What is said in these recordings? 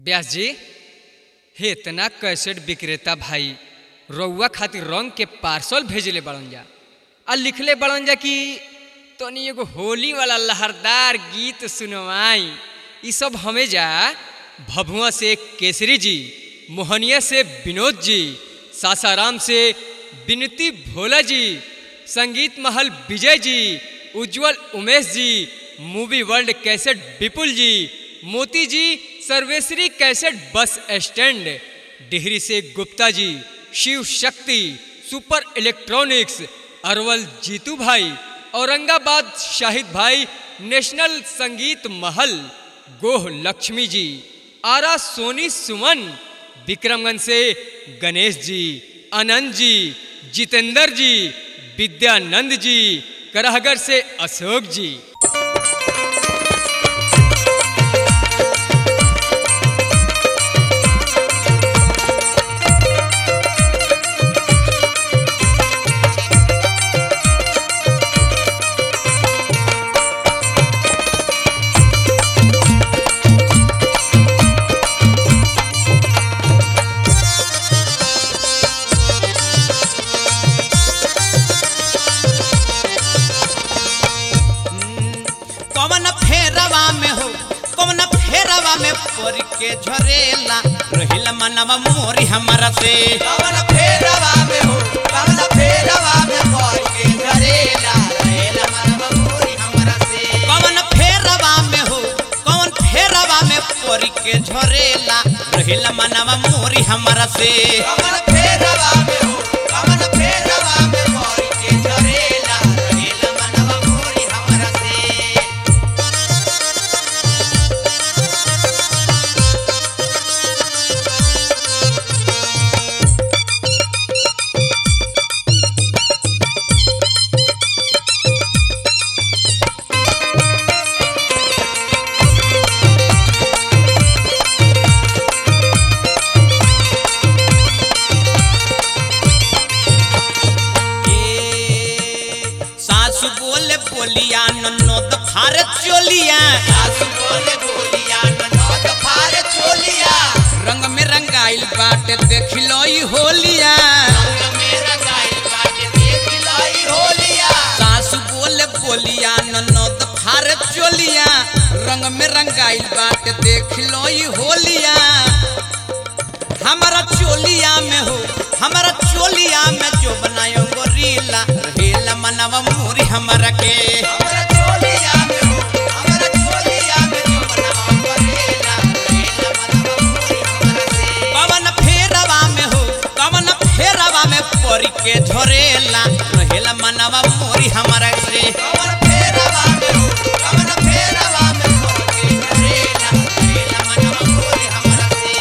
व्यास जी हे इतना कैसेट विक्रेता भाई रउआ खातिर रंग के पार्सल भेजले बड़न जा आ लिखले बड़न जा कि तनी एगो होली वाला लहरदार गीत सुनवाई ई सब हमें जा भभुआ से केसरी जी मोहनिया से विनोद जी सासाराम से विनती भोला जी संगीत महल विजय जी उज्जवल उमेश जी movie world cassette Vipul ji Moti ji Sarveshwari cassette bus stand Dehri से गुप्ता जी शिव शक्ति सुपर इलेक्ट्रॉनिक्स अरवल जीतू भाई औरंगाबाद शाहिद भाई नेशनल संगीत महल गोह लक्ष्मी जी आरा सोनी सुमन विक्रमगंज से गणेश जी आनंद जी जितेंद्र जी विद्यानंद जी करहगर से अशोक जी कवन फेरवा में हो कवन फेरवा में पड़ के झरेला रहिल मनवा मोरी हमारा से कवन फेरवा में हो कवन फेरवा में पड़ के झरेला रहेला मनवा मोरी हमरा से कवन फेरवा में हो कवन फेरवा में पड़ के झरेला रहिल मनवा मोरी हमारा से कवन फेरवा में हो कवन फेरवा में पड़ के झरेला रहेला मनवा मोरी हमरा से ए, सासु बोले बोलिया ननद फारे चोलिया सासु बोले बोलिया ननद फार चोलिया रंग में रंगाइल बाटे देख लो ई होलिया रंग में रंगाइल बाटे देख लाई होलिया सासु बोले बोलिया ननद फारे चोलिया रंग में रंगाइल बाटे देख लो ई होलिया हमारा चोलिया में हो हमारा चोलिया में जो बनायो गोरीला रेला मनवा मोरी हमारा के हमरा चोलिया में हो हमरा चोलिया में जो बनवा करेला रहेला मनवा मोरी हमरा से कवन फेरवा में हो कवन फेरवा में परी के झरेला रहेला मनवा मोरी हमारा से कवन फेरवा में हो कवन फेरवा में पड़ के झरेला रहेला मनवा मोरी हमरा से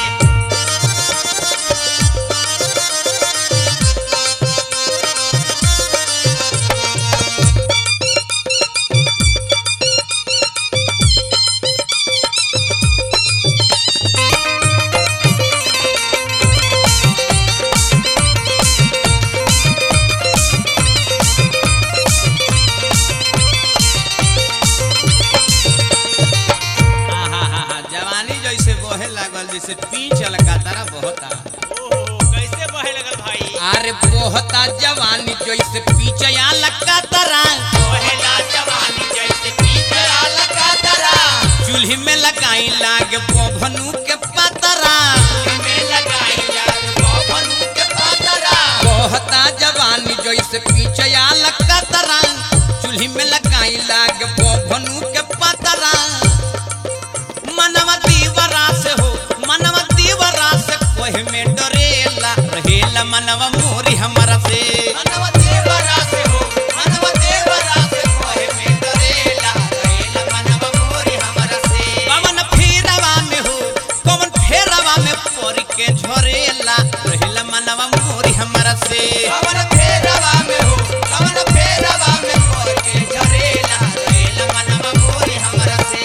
आहाहा, जवानी जैसे बहे लागल जैसे पीछ लगा बहता कैसे बहे लगल भाई अरे बहता जवानी जैसे पीछया लगा तरा पहला जवानी जैसे पीतरा लगा तरा चूल्ही में लगाई लागे बभनू के पतरा में लगाई जाग बबनू के पातरा बहता जवानी जैसे पीछया लगा तरा चूल्ही में लगाई लागे बभनू के पतरा मनवा दीवरा से हो मनवा दीवरा से कोहे में डरेला रहेला मनवा मोरी हमारा से मनवा देवरा से हो मनवा देवरा से कोहे में डरेला रहेला मनवा मोरी हमरा से कवन फेरवा में हो कवन फेरवा में पड़ के झरेला रहेला मनवा मोरी हमारा से कवन फेरवा में हो कवन फेरवा में पड़ के झरेला रहेला मनवा मोरी हमरा से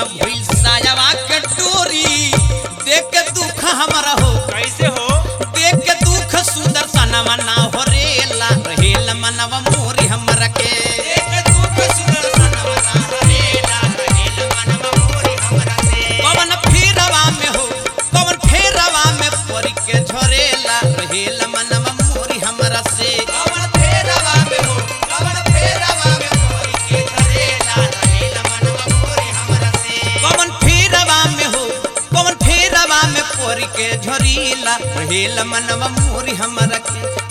भइल सायावा के डोरी देख के दुख हमरा हो कैसे हो देख के दुख सुदर्शनवा ना हो रेला रहेल मनवा मोरी हमरा के एक दुख सुदर्शनवा ना हरेला रहेल मनवा मोरी हमरा से पवन फेरवा में हो पवन फेरवा में परी के झरेला रहेल मनवा मोरी हमरा से कवन फेरवा में हो कवन फेरवा में मोरी के झरेला रहेल मनवा मोरी हमरा से पवन फेरवा में हो पवन फेरवा में परी के झरीला रहेल मनवा मोरी हमरा के